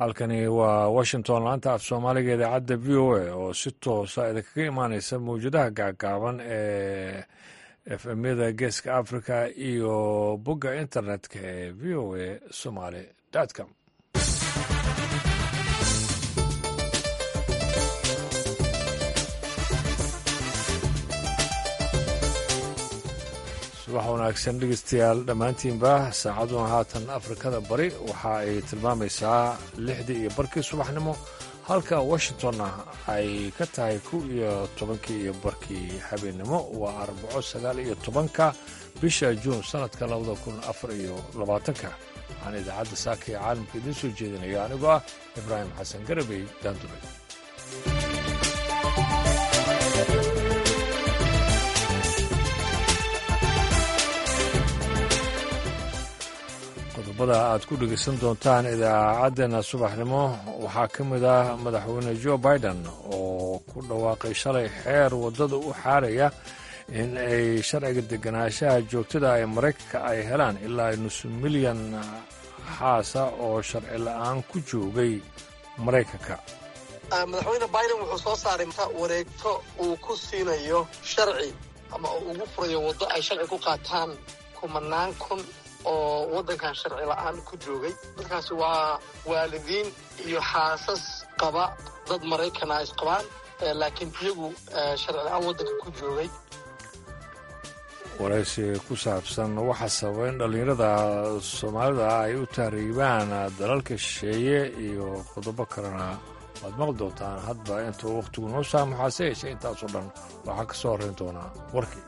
halkani waa washington laanta af soomaaliga idaacadda v o a oo si toosa idinkaga imaaneysa mawjadaha gaagaaban ee efmyada geeska africa iyo bogga internetka ee v o a somaly com subax wanaagsan dhegeystayaal dhammaantiinba saacaduna haatan afrikada bari waxa ay tilmaamaysaa lixdii iyo barkii subaxnimo halka washingtonna ay ka tahay kow iyo tobankii iyo barkii habeennimo waa arbaco sagaal iyo tobanka bisha juun sannadka labada kun afar iyo labaatanka waxaan idaacadda saaka ee caalamka idiin soo jeedinaya anigoo ah ibraahim xasan garabey daanduray qodobada aad ku dhegeysan doontaan idaacaddeenna subaxnimo waxaa ka mid ah madaxweyne jo biden oo ku dhawaaqay shalay xeer waddada u xaaraya in ay sharciga deganaanshaha joogtada ee maraykanka ay helaan ilaa nusu milyan xaasa oo sharci la-aan ku joogay maraykanka madaxweyne biden wuxuu soo saaray wareegto uu ku siinayo sharci ama uu ugu furayo waddo ay sharci ku qaataan kumanaan kun oo waddankan sharci la-aan ku joogay dadkaasi waa waalidiin iyo xaasas qaba dad maraykana isqabaan laakiin iyagu sharci la-aan waddanka ku joogay waraysi ku saabsan waxa sababa in dhallinyarada soomaalida ay u tahriibaan dalalka shisheeye iyo qodobo kalena waad maqli doontaan hadba intuu wakhtigu noo saamaxaase yeeshe intaasoo dhan waxaa ka soo horrayn doonaa warkii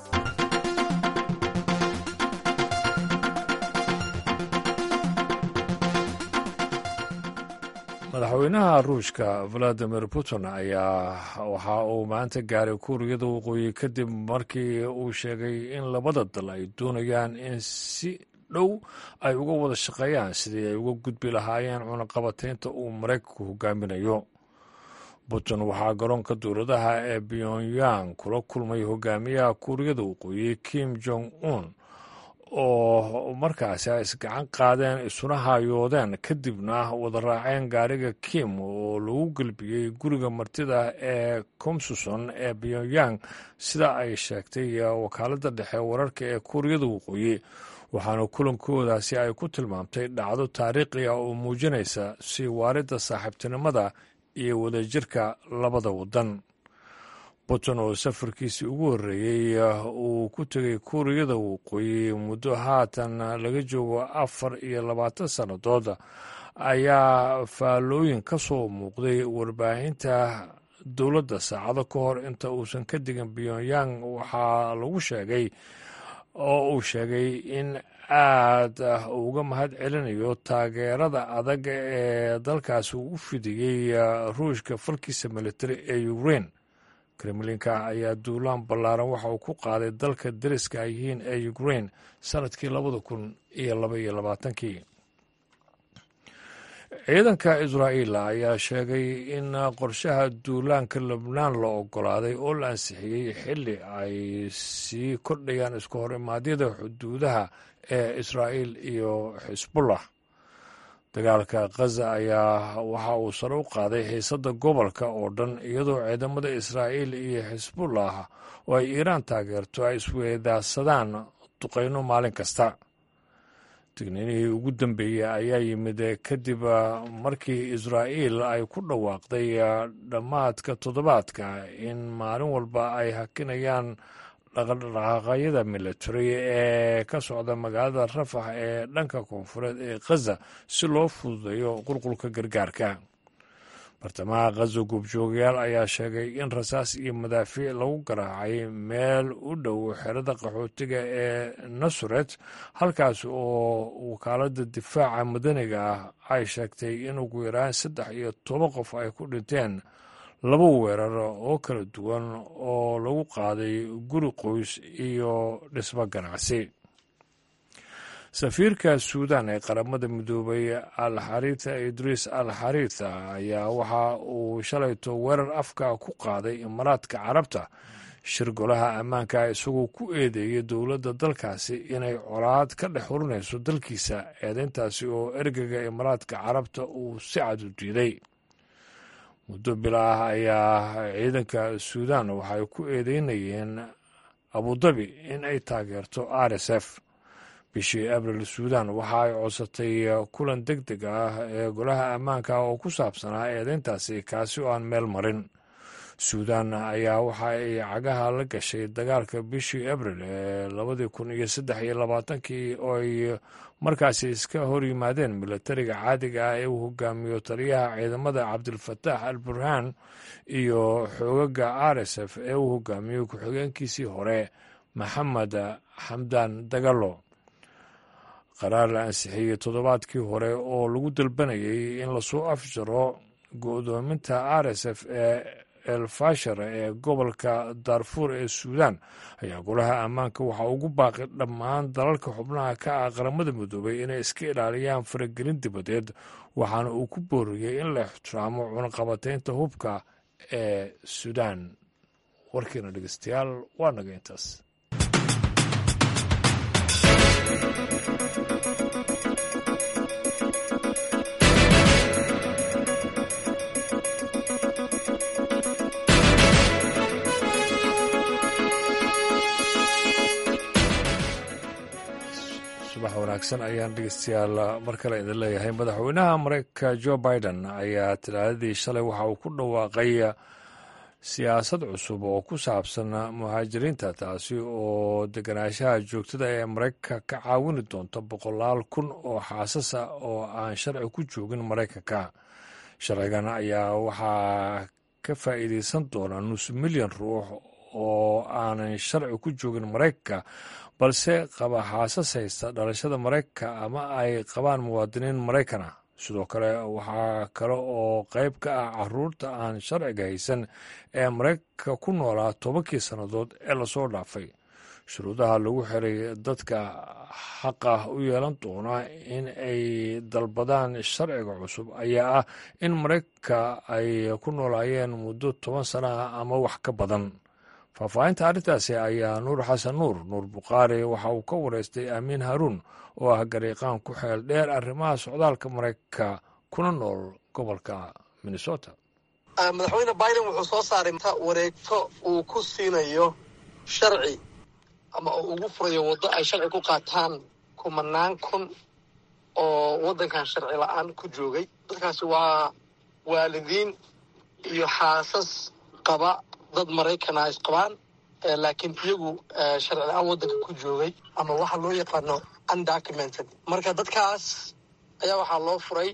madaxweynaha ruushka valadimir putin ayaa waxa uu maanta gaaray kuuriyada waqooyi kadib markii uu sheegay in labada dal ay doonayaan in si dhow ay uga wada shaqeeyaan sidii ay uga gudbi lahaayeen cunaqabataynta uu maraykanku hogaaminayo putin waxaa garoonka dowladaha ee pyongyang kula kulmay hogaamiyaha kuuriyada waqooyi kim jong un oo markaasi ay isgacan qaadeen isuna haayoodeen kadibna wada raaceen gaariga kim oo lagu gelbiyey guriga martida ee komsuson ee pyongyang sida ay sheegtay wakaaladda dhexe wararka ee kuuriyada waqooyi waxaana kulankoodaasi ay ku tilmaamtay dhacdo taariikhi ah oo muujinaysa sii waaridda saaxiibtinimada iyo wadajirka labada waddan putin oo safarkiisii ugu horreeyey uu ku tegay kuuriyada waqooyi muddo haatan laga joogo afar iyo labaatan sannadood ayaa faallooyin ka soo muuqday warbaahinta dowladda saacado ka hor inta uusan ka digin pyongyang waxaa lagu sheegay oo uu sheegay in aad uga mahad celinayo taageerada adag ee dalkaasi uu u fidiyey ruushka falkiisa militari ee ukrein kremlinka ayaa duulaan ballaaran waxa uu ku qaaday dalka dariska ay yihiin ee ukrein sanadkii labada kun iyo laba iyo labaatankii ciidanka israa'iil ayaa sheegay in qorshaha duulaanka lebnaan la ogolaaday oo la ansixiyey xilli ay sii kordhayaan isku hor imaadyada xuduudaha ee israa'iil iyo xisbullah dagaalka khaza ayaa waxa uu sare u qaaday xiisadda gobolka oo dhan iyadoo ciidamada israa'iil iyo xisbullah oo ay iiraan taageerto ay isweedaadsadaan duqayno maalin kasta digniinihii ugu dambeeyey ayaa yimid kadib markii israa'iil ay ku dhawaaqday dhammaadka toddobaadka in maalin walba ay hakinayaan dhaqdhaqaaqyada military ee ka socda magaalada rafax ee dhanka koonfureed ee khaza si loo fududeeyo qulqulka gargaarka bartamaha khaza goobjoogayaal ayaa sheegay in rasaas iyo madaafiic lagu garaacay meel u dhow xerada qaxootiga ee nasuret halkaas oo wakaaladda difaaca madaniga ah ay sheegtay in ugu yaraan saddex iyo toban qof ay ku dhinteen laba weerar oo kala duwan oo lagu qaaday guri qoys iyo dhismo ganacsi safiirka suudan ee qaramada midoobay al xariitha idriis al xariitha ayaa waxa uu shalayto weerar afka ku qaaday imaaraadka carabta shir golaha ammaanka isagoo ku eedeeyay dowladda dalkaasi inay colaad ka dhex hurinayso dalkiisa eedeyntaasi oo ergega imaaraadka carabta uu si cad u diiday muddo bila ah ayaa ciidanka suudan waxay ku eedeynayeen abudabi in ay taageerto r s f bishii abril suudan waxa ay codsatay kulan deg deg ah ee golaha ammaanka oo ku saabsanaa eedeyntaasi kaasi oo aan meel marin suudan ayaa waxa ay cagaha la gashay dagaalka bishii abril ee labadii kun iyo saddex iyo labaatankii oo ay markaasi iska hor yimaadeen milatariga caadiga ah ee uu hogaamiyo taliyaha ciidamada cabdilfataax al burhaan iyo xoogaga r s f ee uu hogaamiyo ku-xigeenkiisii hore maxamed xamdan dagalo qaraar la ansixiyey toddobaadkii hore oo lagu dalbanayay in lasoo afjaro go-doominta r s f ee elfashar ee gobolka daarfuur ee suudan ayaa golaha ammaanka waxaa ugu baaqi dhammaan dalalka xubnaha ka ah qaramada midoobay inay iska ilaaliyaan faragelin dibadeed waxaana uu ku booriyey in la ixtiraamo cunaqabateynta hubka ee suudan warkiina dhegeystayaal waa naga intaas subax wanaagsan ayaan dhegeystayaal mar kale idin leeyahay madaxweynaha mareykanka jo biden ayaa talaadadii shalay waxa uu ku dhawaaqay siyaasad cusub oo ku saabsan muhaajiriinta taasi oo deganaanshaha joogtada ee maraykanka ka caawini doonta boqolaal kun oo xaasasa oo aan sharci ku joogin maraykanka sharcigan ayaa waxaa ka faa'iideysan doona nus milyan ruux oo aanan sharci ku joogin maraykanka balse qaba xaasas haysta dhalashada maraykanka ama ay qabaan muwaadiniin maraykana sidoo kale waxaa kale oo qayb ka ah caruurta aan sharciga haysan ee maraykanka ku noolaa tobankii sannadood ee lasoo dhaafay shuruudaha lagu xiray dadka xaqa u yeelan doona in ay dalbadaan sharciga cusub ayaa ah in maraykanka ay ku noolaayeen muddo toban sana ah ama wax ka badan faahfaahinta arrintaasi ayaa nuur xasan nuur nuur bukhaari waxa uu ka wareystay aamiin haruun oo ah gariiqaan ku xeel dheer arrimaha socdaalka maraykanka kuna nool gobolka minnesota madaxweyne biden wuxuu soo saaray wareegto uu ku siinayo sharci ama uu ugu furayo waddo ay sharci ku qaataan kumanaan kun oo waddankan sharci la-aan ku joogay dadkaasi waa waalidiin iyo xaasas qaba dad maraykana isqabaan laakiin iyagu sharci la-aan waddanka ku joogay ama waxa loo yaqaano undocumented marka dadkaas ayaa waxaa loo furay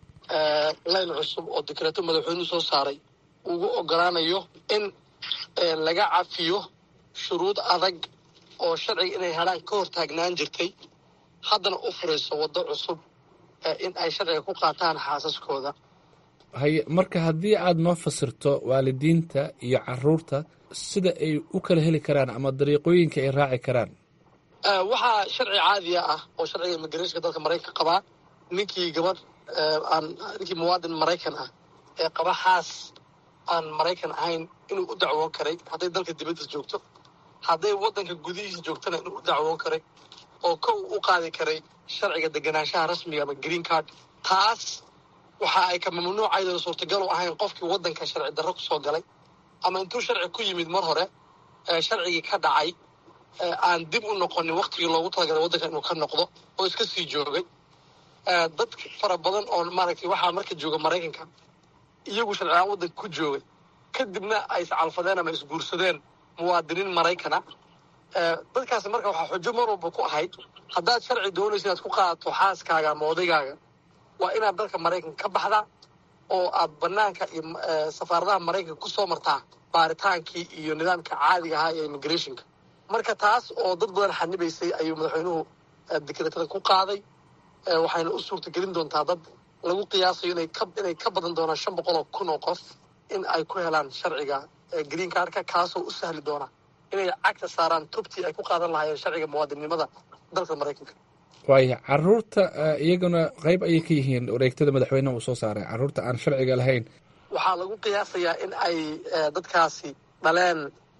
layn cusub oo dekreeto madaxweynuhu soo saaray ugu ogolaanayo in laga cafiyo shuruud adag oo sharciga inay helaan ka hor taagnaan jirtay haddana u furayso waddo cusub in ay sharciga ku qaataan xaasaskooda haye marka haddii aad noo fasirto waalidiinta iyo caruurta sida ay u kala heli karaan ama dariiqooyinka ay raaci karaan waxaa sharci caadiya ah oo sharciga immigrationka dalka maraykanka qabaa ninkii gabadh aan ninkii muwaadin maraykan ah ee qaba xaas aan maraykan ahayn inuu u dacwoon karay hadday dalka dibaddiis joogto hadday waddanka gudihiisa joogtana inuu u dacwoon karay oo kow u qaadi karay sharciga deganaanshaha rasmiga ama green card taas waxa ay ka mamnuucaydan suurtagal u ahayn qofkii waddanka sharci darro kusoo galay ama intuu sharci ku yimid mar hore sharcigii ka dhacay aan dib u noqonin waktigii loogu talagalay waddanka inuu ka noqdo oo iska sii joogay dad fara badan oo maaragtay waxaa marka jooga maraykanka iyagu sharcilaan waddanka ku joogay kadibna ay iscalfadeen ama isguursadeen muwaadiniin maraykana dadkaasi marka waxaa xujo mar walba ku ahayd haddaad sharci doonaysa inaad ku qaadato xaaskaaga ama odaygaaga waa inaad dalka maraykanka ka baxdaa oo aad banaanka iyo safaaradaha maraykanka ku soo martaa baaritaankii iyo nidaamka caadiga ahaa ee immigrationka marka taas oo dad badan xanibaysay ayuu madaxweynuhu dekreetada ku qaaday waxayna u suurtagelin doontaa dad lagu qiyaasayo inay ka badan doonaan shan boqol oo kun oo qof in ay ku helaan sharciga green cardka kaasoo u sahli doona inay cagta saaraan tubtii ay ku qaadan lahaayeen sharciga muwaadinnimada dalka maraykanka waaya caruurta iyaguna qayb ayay ka yihiin wareegtada madaxweyneha uu soo saaray caruurta aan sharciga lahayn waxaa lagu qiyaasayaa in ay dadkaasi dhaleen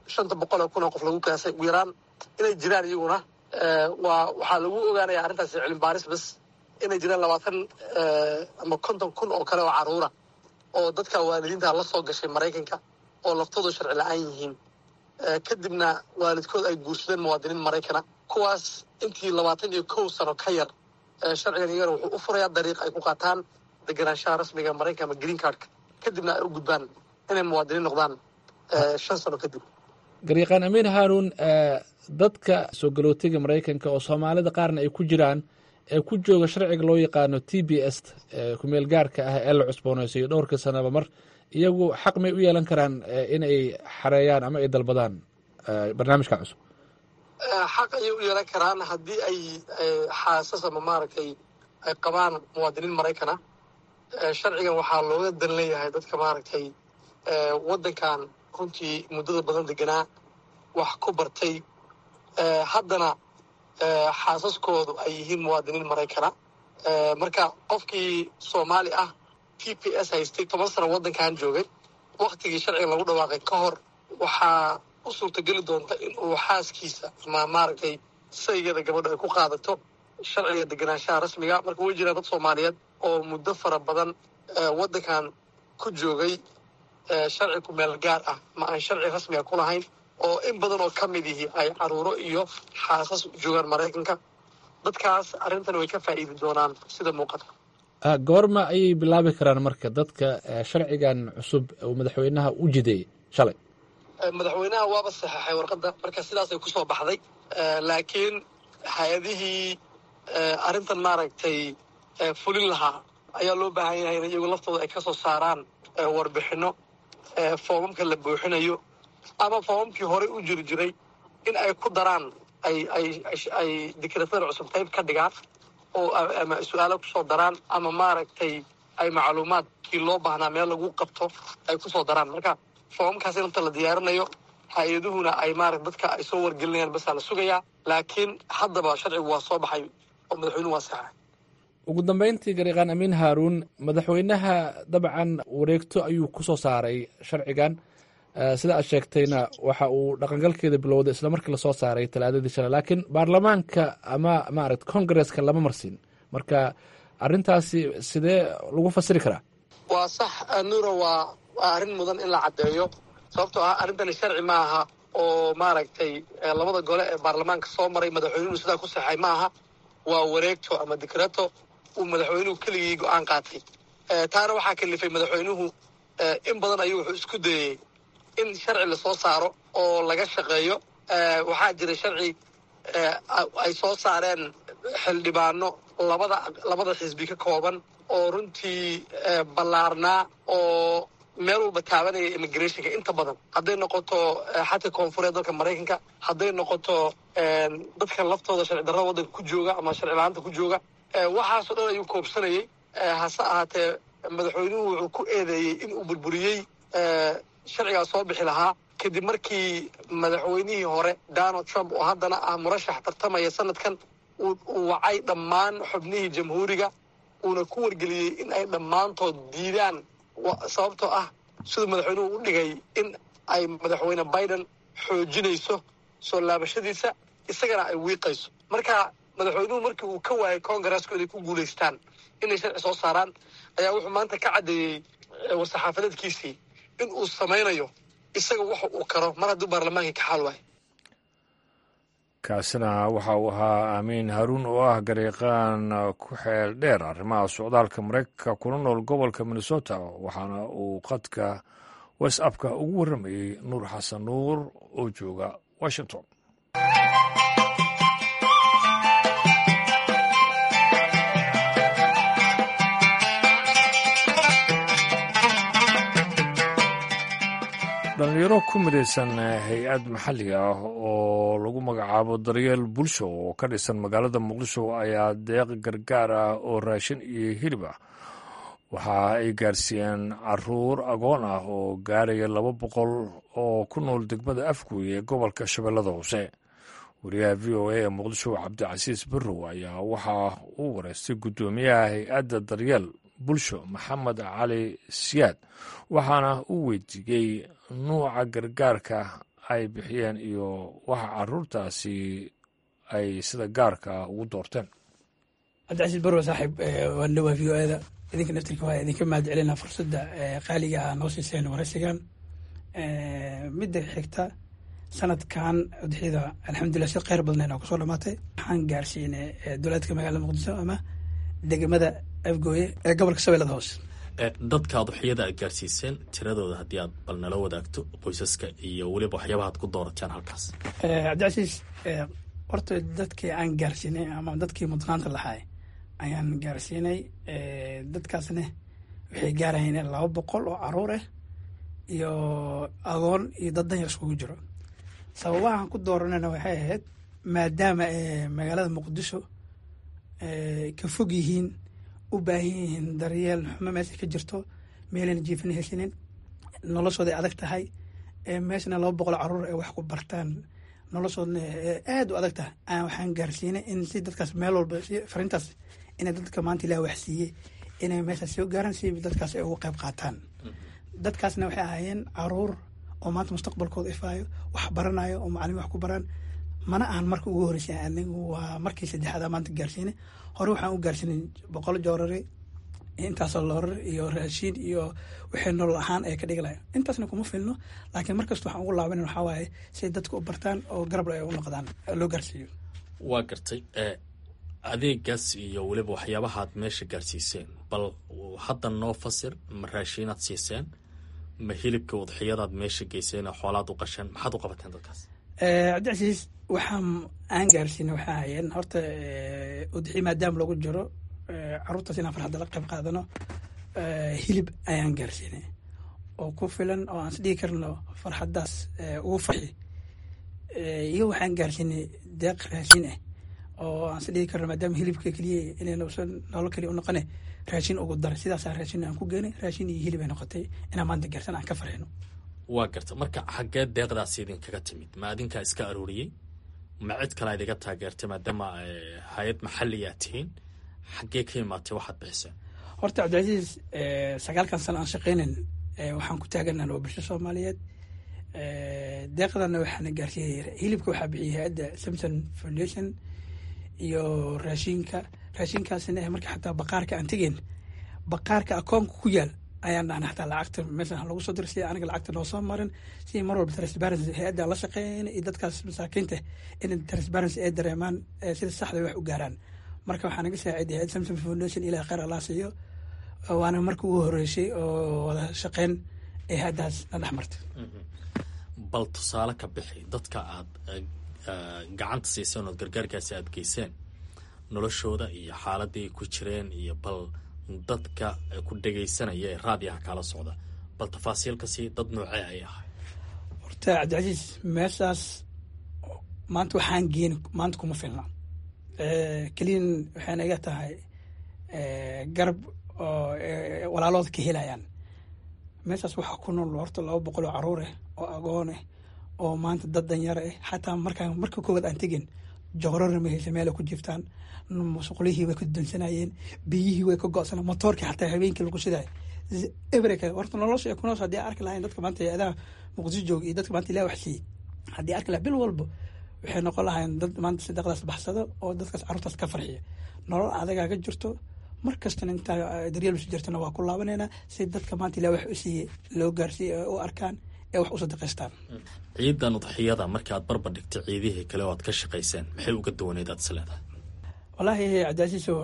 shanta boqol oo kun oo qof lagu kaasay ugu yaraan inay jiraan iyaguna waa waxaa lagu ogaanaya arrintaasi cilmi baaris bas inay jiraan labaatan ama konton kun oo kale oo caruura oo dadka waalidiinta la soo gashay maraykanka oo laftoodu sharci la-aan yihiin kadibna waalidkood ay guursadeen muwaadiniin maraykana kuwaas intii labaatan iyo kow sano ka yar sharcigan iyagana wuxuu u furayaa dariiq ay ku qaataan deganaanshaha rasmiga maraykanka ama green cardka kadibna ay u gudbaan inay muwaadiniin noqdaan shan sano kadib garyaqaan amiin haaruun dadka soo galootiga maraykanka oo soomaalida qaarna ay ku jiraan ee ku jooga sharciga loo yaqaano t b s kumeel gaarka ah ee la cusboonaysayo dhowrka sanaba mar iyagu xaq may u yeelan karaan inay xareeyaan ama ay dalbadaan barnaamijka cusub xaq ayay u yeelan karaan haddii ay xaasas ama maaragtay ay qabaan muwaadiniin maraykana sharcigan waxaa looga dan leeyahay dadka maaragtay waddankan runtii muddada badan deganaa wax ku bartay haddana xaasaskoodu ay yihiin muwaadiniin maraykana marka qofkii soomaali ah t p s haystay toban sano waddankan joogay waktigii sharciga lagu dhawaaqay ka hor waxaa u suurtageli doonta in uu xaaskiisa ama maaragtay saygeeda gabadho ay ku qaadato sharciga deganaanshaha rasmiga marka way jiraan dad soomaaliyeed oo muddo fara badan waddankan ku joogay sharci ku meel gaar ah ma aan sharci rasmiga ku lahayn oo in badan oo ka mid yihi ay caruuro iyo xaasas joogaan maraykanka dadkaas arrintan way ka faa'iidi doonaan sida muuqata goorma ayay bilaabi karaan marka dadka sharcigan cusub uu madaxweynaha u jideeyey shalay madaxweynaha waaba saxeexay warqadda marka sidaasay kusoo baxday laakiin hay-adihii arrintan maaragtay fulin lahaa ayaa loo baahan yahay in iyagu laftooda ay ka soo saaraan warbixinno foomamka la buuxinayo ama foomamkii horey u jiri jiray in ay ku daraan ay ay ay dikratada cusub qayb ka dhigaan oo ama su-aalo kusoo daraan ama maaragtay ay macluumaadkii loo baahnaa meel lagu qabto ay kusoo daraan marka foomamkaas inta la diyaarinayo hay-aduhuna ay maarata dadka ay soo wargelinayaan basaa la sugayaa laakiin haddaba sharcigu waa soo baxay oo madaxweynuhu waa saxay ugu dambeyntii garyaqaan amiin haaruun madaxweynaha dabcan wareegto ayuu ku soo saaray sharcigan sida aad sheegtayna waxa uu dhaqangalkeeda bilowday isla markii lasoo saaray talaadadii shalay laakiin baarlamaanka ama maarata congresska lama marsin marka arrintaasi sidee lagu fasiri karaa waa sax nuuro waa waa arrin mudan in la caddeeyo sababtoo ah arrintani sharci ma aha oo maaragtay labada gole ee baarlamaanka soo maray madaxweynuhu sidaa ku saxay ma aha waa wareegto ama dikrato uu madaxweynuhu keligii go-aan qaatay taana waxaa kalifay madaxweynuhu in badan ayuu wuxuu isku dayey in sharci lasoo saaro oo laga shaqeeyo waxaa jira sharci ay soo saareen xildhibaano labada labada xisbi ka kooban oo runtii ballaarnaa oo meel walba taabanaya immigrationka inta badan hadday noqoto xadka koonfureed dalka maraykanka hadday noqoto dadka laftooda sharci darrada waddanka ku jooga ama sharci la-aanta ku jooga waxaasoo dhan ayuu koobsanayay hase ahaatee madaxweynuhu wuxuu ku eedeeyey in uu burburiyey sharcigaa soo bixi lahaa kadib markii madaxweynihii hore donald trump oo haddana ah murashax tartamaya sanadkan uu wacay dhammaan xubnihii jamhuuriga uuna ku wargeliyey in ay dhammaantood diidaan sababtoo ah siduu madaxweynuhu u dhigay in ay madaxweyne biden xoojinayso soo laabashadiisa isagana ay wiiqayso marka madaxweynuhu markii uu ka waayay congaresku inay ku guulaystaan inay sharci soo saaraan ayaa wuxuu maanta ka caddeeyey war-saxaafadeedkiisii in uu samaynayo isaga waxa uu karo mar hadduu baarlamaankii ka xaal waayo kaasina waxa uu ahaa aamiin haruun oo ah garyaqaan ku xeel dheer arrimaha socdaalka maraykanka kuna nool gobolka minnesota waxaana uu qadka whatsappka ugu warramayey nuur xasan nuur oo jooga washington dhalinyaro ku midaysan hay-ad maxalli ah oo lagu magacaabo daryeel bulsho oo ka dhisan magaalada muqdisho ayaa deeq gargaar ah oo raashin iyo hilib ah waxa ay gaarsiiyeen caruur agoon ah oo gaaraya laba boqol oo ku nool degmada afguy ee gobolka shabeellada hoose wariyaha v o a ee muqdisho cabdicasiis barrow ayaa waxa uu wareystay guddoomiyaha hay-adda daryeel bulsho maxamed cali siyaad waxaana uu weydiiyey nuuca gargaarka ay bixiyeen iyo waxa caruurtaasi ay sida gaarka ah ugu doorteen cabdicasiis barwa saaxiib waan dhawaa v o eda idinka naftirka waa idinka mahad celina fursadda qaaliga ah noo siiseen waraysigan midda xigta sanadkan udxida alxamdulilah si kheyr badnayn oo kusoo dhamaatay waxaan gaarsiinay dowlaadka magaalada muqdisho ama degmada afgooye ee gobolka shabeellada hoose dadka udxiyada aad gaarsiiseen tiradooda haddii aad bal nala wadaagto qoysaska iyo weliba waxyaabaha ad ku doorateen halkaas cabdicasiis horta dadkii aan gaarsiinay ama dadkii mudnaanta lahaay ayaan gaarsiinay dadkaasna waxay gaarayeen laba boqol oo caruur ah iyo agoon iyo dad danyar iskugu jiro sababahaan ku dooranayna waxay ahayd maadaama magaalada muqdisho ka fog yihiin u baahan yihiin daryeel xumo meesha ka jirto meelayna jiifina hesinin noloshooday adag tahay meeshana laba boqol caruur ay wax ku bartaan noloshoodna aad u adag tahay aan waxaan gaarsiinay in si dadkaas meel walba farintaas inay dadka maanta ilaah wax siiyey inay meeshaas soo gaaraan si dadkaas ay uga qayb qaataan dadkaasna waxay ahaayeen caruur oo maanta mustaqbalkooda ifaayo wax baranayo oo macalimiin wax ku baraan mana ahan marka ugu horreysay anigu waa markii saddexaad maanta gaarsiinay hore waxaan u gaarsiinay boqol joorari intaasoo loorar iyo raashiin iyo waxay nolol ahaan ay ka dhigi lahayn intaasna kuma filno laakiin markasta waxaan ugu laabanan waxaa waaye siay dadka u bartaan oo garab ay u noqdaan loo gaarsiiyo waa gartay adeegaas iyo weliba waxyaabahaad meesha gaarsiiseen bal hadda noo fasir ma raashiinaad siiseen ma hilibka udxiyadaad meesha geyseen xoolaad u qasheen maxaad u qabateen dadkaas cabdicasiis waxaan aan gaarsiinay waxaa hayeen horta udxiya maadaama lagu jiro caruurtaas inaan farxadda la qayb qaadano hilib ayaan gaarsiinay oo ku filan oo aan is dhigi karno farxaddaas ugu farxi iyo waxaan gaarsiinay deeq raashin ah oo aan is dhigi karno maadaama hilibka keliya inaynuusan nolol keliya u noqone raashin ugu daray sidaasaa raashin aan ku geenay raashin iyo hilib ay noqotay inaan maanta gaarsan aan ka farxino waa garta marka xaggee deeqdaas idinkaga timid ma adinkaa iska arooriyey ma cid kale idiga taageertay maadaama hay-ad maxaliyaa tihiin xaggee ka imaatay waxaad bixiseen horta cabdicasiis sagaalkan sano aan shaqeynan waxaan ku taaganan waa bulsho soomaaliyeed deeqdana waxaana gaarsiiyay hilibka waxaa bixiyay hay-adda samson foundation iyo raashinka raashinkaasina marka xataa baqaarka aan tegeen baqaarka akoonka ku yaal ayaan dhahna xataa lacagta meeshan lagu soo dirsiya aniga lacagta noo soo marin si mar walba transparency hay-adda la shaqeeyeen iyo dadkaas masaakiinta in transparency ay dareemaan sida saxda wax u gaaraan marka waxaa naga saaciday hay-ad samson foundation ilaa kheyr allah siiyo waana marka ugu horeysay oo wada shaqeyn ee hay-addaas na dhex martay bal tusaale ka bixi dadka aad gacanta siiseen ood gargaarkaasi aad geyseen noloshooda iyo xaaladii ku jireen iyo bal dadka ku dhegaysanaya ee raadiyaha kala socda bal tafaasiilka sii dad noocee ay ahay horta cabdicasiis meeshaas maanta waxaan geen maanta kuma filna keliyan waxay naga tahay garab oo walaalooda ka helayaan meeshaas waxaa ku nool horta laba boqol oo caruur ah oo agoon ah oo maanta dad danyar ah xataa markaan marka koowaad aan tegin joorarna ma haysa meela ku jirtaan musqulihii way ka dansanayeen biyihii way ka go-sanaa motoorkii xataa habeenkii lagu shiday ebreka horta nolosha ay ku noos haddii arki lahayn dadka maanta hay-adaha muqdisho jooga iyo dadka maanta ilaah wax siiyey haddii arki lahaa bil walba waxay noqon lahayn dad maanta sadaqdaas baxsado oo dadkaas carruurtaas ka farxiya nolol adagaa ka jirto mar kastana intaa daryeel usi jirtana waa ku laabaneynaa si dadka maanta ilaah wax u siiyey loo gaarsiiye u arkaan ee wax u sadaqaystaan ciidan udxiyada markii aad barbar dhigtay ciidihii kale oo aad ka shaqayseen maxay uga duwaneyd aad is leedahay wallaahi cabdicasiiso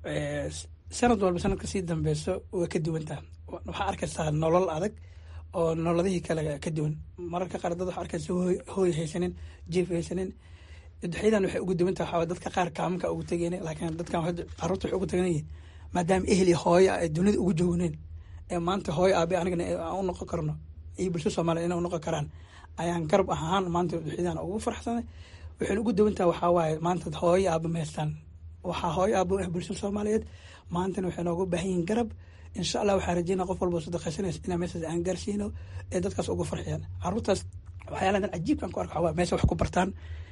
sanad walba sanadka sii dambeyso way ka duwantaa waxaa arkaysaa nolol adag oo nololadihii kale ka duwan mararka qaar dad waxaa arkaysa hooy haysanin jief haysanin udxyadan waxay ugu duwantaa waxaa dadka qaar kaamanka ugu tegeen laakiin dadkan carruurta waxay ugu teganyihin maadaama ehli hooyo ay dunida ugu joogneen ee maanta hooyo aabe anigana aan u noqon karno iyo bulsho soomaaliya inay u noqon karaan ayaan garab ahaan maanta udxyadan ugu farxsanay waxayna ugu duwantaha waxaa waaye maanta hooyo aabe ma haystaan waxaa hooyo aabo ah bulshada soomaaliyeed maantana waxay nooga baahan yihiin garab insha allah waxaa rajeynaa qof walba sadaqaysanaysa inaa meeshaas aan gaarsiino ee dadkaas uga farxiyaan caruurtaas waxyaaladan cajiibkan ku arka waxaa meesha wax ku bartaan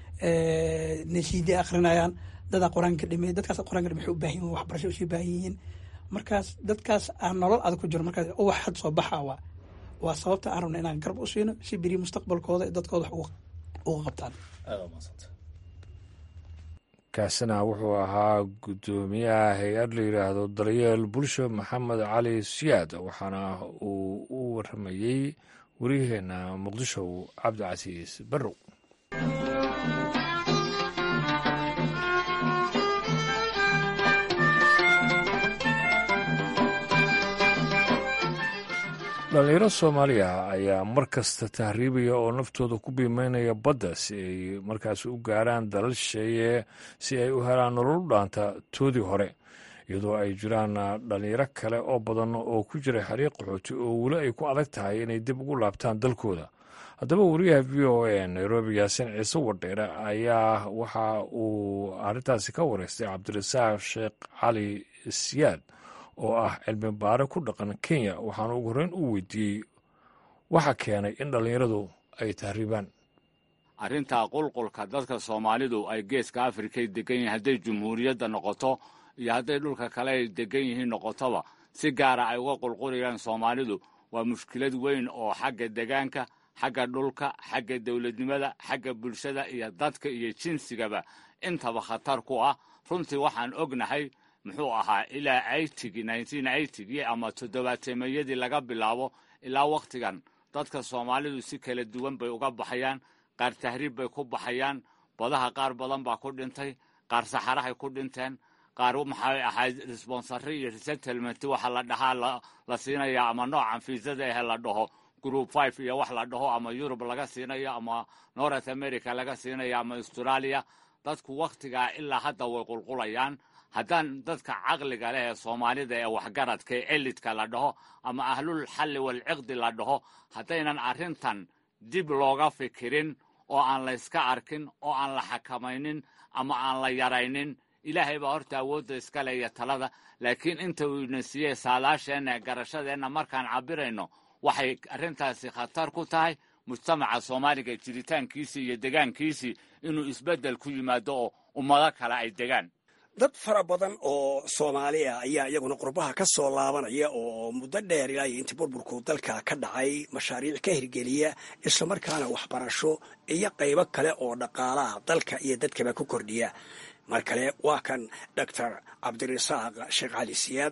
nasiide akrinayaan dadaa qur-aanka dhimay dadkaas qur-aanka dhimay waxay u baahan yihin waxbarasho usii baahan yihiin markaas dadkaas aan nolol adag ku jiro markaas uwax had soo baxa waa waa sababta aan rabna inaan garab u siino si beri mustaqbalkooda dadkooda wax uga qabtaan kaasina wuxuu ahaa guddoomiyaha hay-ad la yidhaahdo daryeel bulsho maxamed cali siyaad waxaana uu u waramayey waryaheena muqdisho cabdicasiis barrow dhalinyaro soomaaliya ayaa mar kasta tahriibaya oo naftooda ku biimeynaya badda si ay markaas u gaaraan dalal shisheeye si ay u helaan nolol dhaanta toodii hore iyadoo ay jiraan dhalinyaro kale oo badan oo ku jira xariiq qaxooti oo weli ay ku adag tahay inay dib ugu laabtaan dalkooda haddaba wariyaha v o a nairobi yaasin ciise wadheere ayaa waxa uu arrintaasi ka wareystay cabdirasaaq sheekh cali siyaad oo ah cilmi baare ku dhaqan kenya waxaana ugu horreyn u weydiiyey waxa keenay in dhallinyaradu ay tahriibaan arrintaa qulqulka dadka soomaalidu ay geeska afrikay degan yihiin hadday jumhuuriyadda noqoto iyo hadday dhulka kale ay degan yihiin noqotoba si gaara ay uga qulqulayaan soomaalidu waa mushkilad weyn oo xagga degaanka xagga dhulka xagga dowladnimada xagga bulshada iyo dadka iyo jinsigaba intaba khatar ku ah runtii waxaan ognahay muxuu ahaa ilaa aytigi gii ama toddobaateemayadii laga bilaabo ilaa wakhtigan dadka soomaalidu si kala duwan bay uga baxayaan qaar tahriib bay ku baxayaan badaha qaar badan baa ku dhintay qaar saxarahay ku dhinteen qaar maxay ahayd responsary iyo resettlement waxa la dhahaa la siinaya ama noocan fiisada ahe la dhaho group five iyo wax la dhaho ama yurub laga siinayo ama north america laga siinayo ama australia dadku wakhtigaa ilaa hadda way qulqulayaan haddaan dadka caqliga leh ee soomaalida ee waxgaradka ee elidka la dhaho ama ahlul xalli walciqdi la dhaho haddaynan arrintan dib looga fikirin oo aan la yska arkin oo aan la xakamaynin ama aan la yaraynin ilaahay baa horta awoodda iska leeya talada laakiin inta uu ina siiyey saalaasheenna ee garashadeenna markaan cabirayno waxay arrintaasi khatar ku tahay mujtamaca soomaaliga jiritaankiisii iyo degaankiisii inuu isbeddel ku yimaado oo ummado kale ay degaan dad fara badan oo soomaaliya ayaa iyaguna qurbaha ka soo laabanaya oo muddo dheer ilaa iyo intii burburku dalka ka dhacay mashaariic ka hirgeliya islamarkaana waxbarasho iyo qaybo kale oo dhaqaalaha dalka iyo dadkaba ku kordhiya mar kale waa kan doctor cabdirasaaq sheekh cali siyaad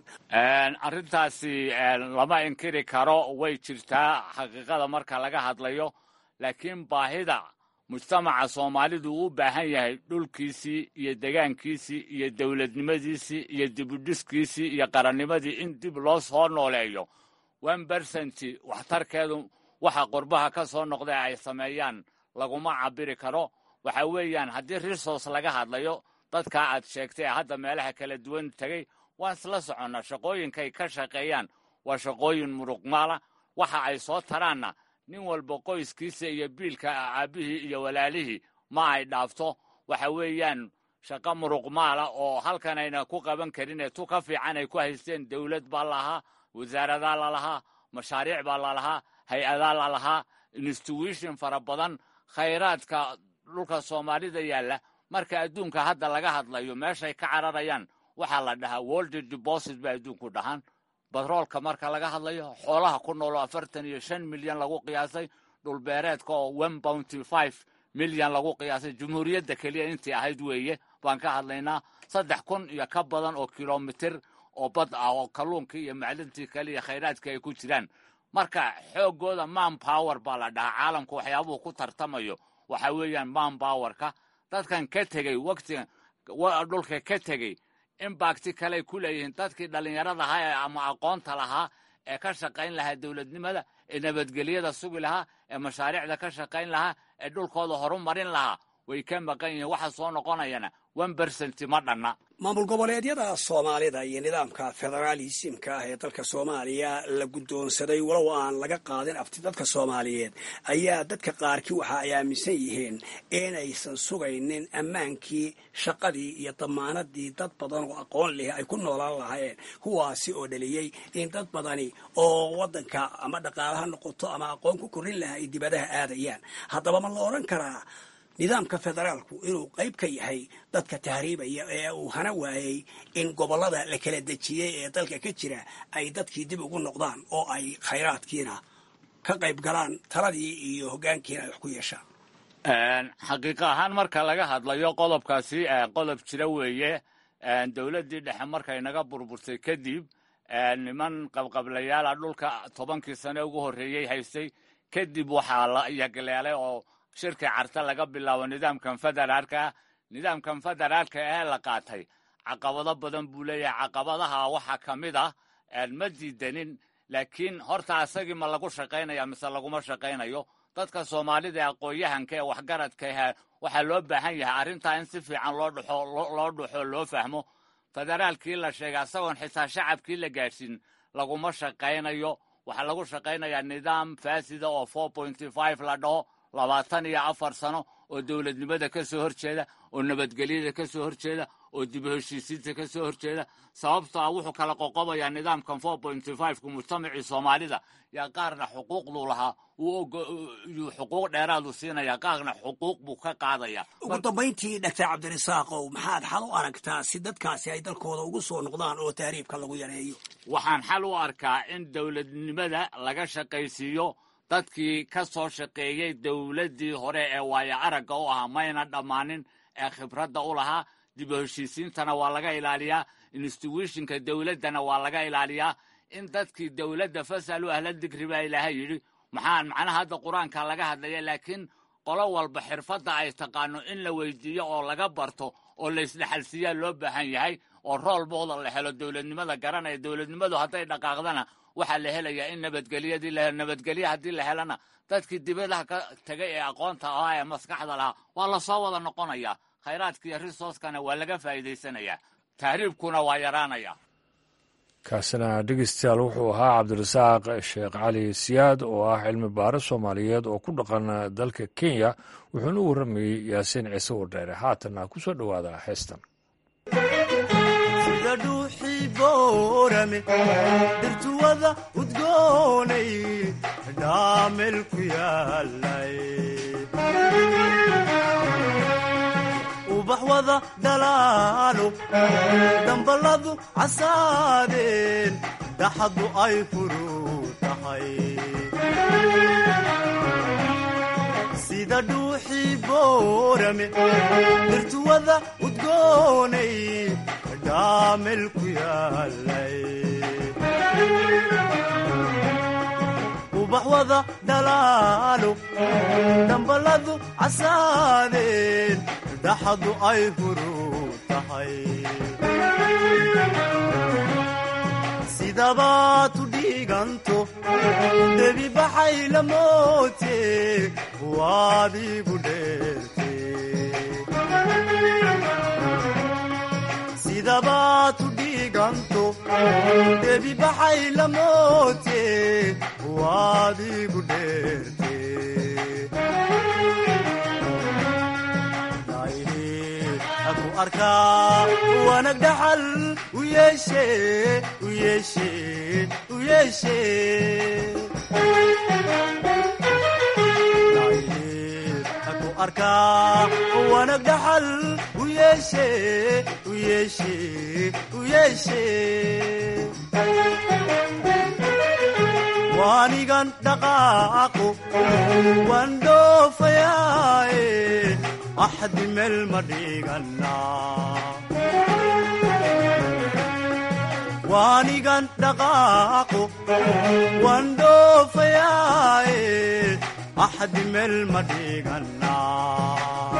arrintaasi lama inkiri karo way jirtaa xaqiiqada marka laga hadlayo laakiin baahida mujtamaca soomaalidu uu u baahan yahay dhulkiisii iyo degaankiisii iyo dowladnimadiisii iyo dibudhiskiisii iyo qarannimadii in dib loo soo nooleeyo one bersenti waxtarkeedu waxa qurbaha ka soo noqda ay sameeyaan laguma cabiri karo waxa weeyaan haddii resource laga hadlayo dadkaa aad sheegtay ee hadda meelaha kala duwan tegey waan isla soconnaa shaqooyinkay ka shaqeeyaan waa shaqooyin muruqmaala waxa ay soo taraanna nin walba qoyskiisa iyo biilka aabbihii iyo walaalihii ma ay dhaafto waxa weeyaan shaqo muruqmaala oo halkan ayna ku qaban karin ee tu ka fiican ay ku haysteen dowlad baa lalahaa wasaaradaa lalahaa mashaariic baa lalahaa hay-adaa lalahaa institution fara badan khayraadka dhulka soomaalida yaalla marka adduunka hadda laga hadlayo meeshay ka cararayaan waxaa la dhahaa world deposit bay adduunku dhahaan batroolka marka laga hadlayo xoolaha ku nooloo afartan iyo shan milyan lagu qiyaasay dhulbeereedka oo one bounty five milyan lagu qiyaasay jumhuuriyadda keliya intii ahayd weeye baan ka hadlaynaa saddex kun iyo ka badan oo kilomitir oo bad ah oo kalluunkii iyo macdintii kale iyo khayraadkii ay ku jiraan marka xooggooda man power baa la dhahaa caalamku waxyaabuhu ku tartamayo waxa weeyaan man powerka dadkan ka tegey waqtigan dhulka ka tegey imbakti kaley ku leeyihiin dadkii dhallinyarada ahaa ee ama aqoonta lahaa ee ka shaqayn lahaa dowladnimada ee nabadgelyada sugi lahaa ee mashaariicda ka shaqayn lahaa ee dhulkooda horumarin lahaa way ka maqan yihiin waxa soo noqonayana one bersenti ma dhanna maamul goboleedyada soomaalida iyo nidaamka federaalisimka ah ee dalka soomaaliya la guddoonsaday walow aan laga qaadin afti dadka soomaaliyeed ayaa dadka qaarkii waxa ay aaminsan yihiin inaysan sugaynin ammaankii shaqadii iyo damaanadii dad badan oo aqoon leh ay ku noolaan lahaayeen kuwaasi oo dhaliyey in dad badani oo waddanka ama dhaqaalaha noqoto ama aqoon ku korrin lahaa ay dibadaha aadayaan haddaba ma la odhan karaa nidaamka federaalku inuu qayb ka yahay dadka tahriibaya ee uu hana waayey in gobollada la kala dejiyey ee dalka ka jira ay dadkii dib ugu noqdaan oo ay khayraadkiina ka qayb galaan taladii iyo hoggaankiina ay wax ku yeeshaan xaqiiqo ahaan marka laga hadlayo qodobkaasi qodob jira weeye dowladdii dhexe markay naga burburtay kadib niman qabqablayaala dhulka tobankii sane ugu horreeyey haystay kadib waxaa la yagleelay oo shirkii carte laga bilaabo nidaamkan federaalka nidaamkan federaalka ee la qaatay caqabado badan buu leeyahay caqabadaha waxaa ka mid ah ma diidanin laakiin horta asagii ma lagu shaqaynaya mise laguma shaqaynayo dadka soomaalida ee aqoon-yahanka ee waxgaradka ah waxaa loo baahan yahay arrintaa in si fiican loo dhuxo loo dhuxo loo fahmo federaalkii la sheegay asagoon xitaa shacabkii la gaadhsiin laguma shaqaynayo waxaa lagu shaqaynayaa nidaam faasida oo four pointy five la dhaho labaatan iyo afar sano oo dowladnimada ka soo horjeeda oo nabadgelyada ka soo horjeeda oo dib u heshiisiinta ka soo horjeeda sababto ah wuxuu kala qoqobayaa nidaamkan four pointy five-ku mujtamacii soomaalida yaa qaarna xuquuqduu lahaa yuu xuquuq dheeraadu siinaya qaarna xuquuq buu ka qaadaya ugu dambayntii dhaktar cabdirasaaqow maxaad xal u aragtaa si dadkaasi ay dalkooda ugu soo noqdaan oo tahriibka lagu yareeyo waxaan xal u arkaa in dowladnimada laga shaqaysiiyo dadkii ka soo shaqeeyey dowladdii hore ee waayo aragga u ahaa mayna dhammaanin ee khibradda u lahaa dib u heshiisiintana waa laga ilaaliyaa instituwishinka dowladdana waa laga ilaaliyaa in dadkii dowladda fasalu ahla digri baa ilaahay yidhi maxaan macnaha hadda qur-aanka laga hadlaya laakiin qolo walba xirfadda ay taqaano in la weydiiyo oo laga barto oo laysdhexalsiiyaa loo baahan yahay oo rool booda la helo dowladnimada garanaya dowladnimadu hadday dhaqaaqdana waxaa la helayaa in nabadgelyadii la nabadgelye haddii la helana dadkii dibadaha ka tegay ee aqoonta ahaa ee maskaxda lahaa waa lasoo wada noqonayaa khayraadka iyo risoskana waa laga faa'iidaysanayaa tahriibkuna waa yaraanaya kaasina dhegeystayaal wuxuu ahaa cabdirasaaq sheekh cali siyaad oo ah cilmi baaro soomaaliyeed oo ku dhaqan dalka kenya wuxuuna u warramayey yaasiin ciise wardheere haatanna ku soo dhowaada heestan sida dhuuxii boorame dirtuwada udgoonay dhaamel ku yaalay ubax wada dhalaalo damballadu casaadeen daxaddu ay furuu tahay sida dhuuxii boorame dirtuwada udgoonay dhaamel ku yaalay ubax wada dhalaalo damballadu casaadeen daxadu ay furuu tahay sidabaad u dhiiganto debi baxay la moote waad igu dheerte sidabaad u dhiiganto debi baxay la moote waad igu dheerte aku arkaa wanag dhaxal u yeeshe u yeeshe u yeeshe aku arkaa wanag dhaxal u yeeshe u yeeshe u yeeshe waanigan dhaqaaqo waan dhoofayaaye axdi meel ma dhiganaa waanigan dhaqaaqo waan dhoofayaaye axdi meel ma dhiganaa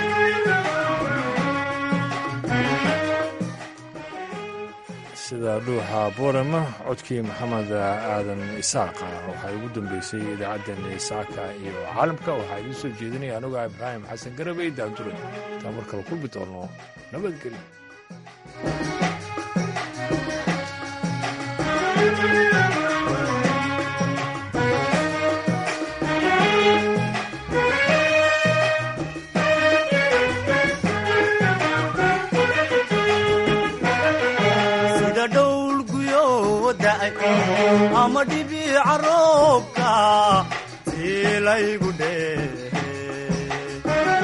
sida dhuuxa boorama codkii maxamed aadan isaaqa waxaa ugu dambeysay idaacaddeenna isaaka iyo caalamka waxaa idiin soo jeedinaya anuga ibraahim xasan garabey daandure taa mar kale kulmi doono nabadgelyo ama dhibiica roobka tiilaygu dheehe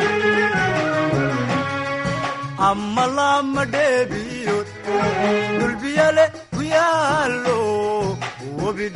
ama lama dheebiyo dulbiyale ku yaallo webi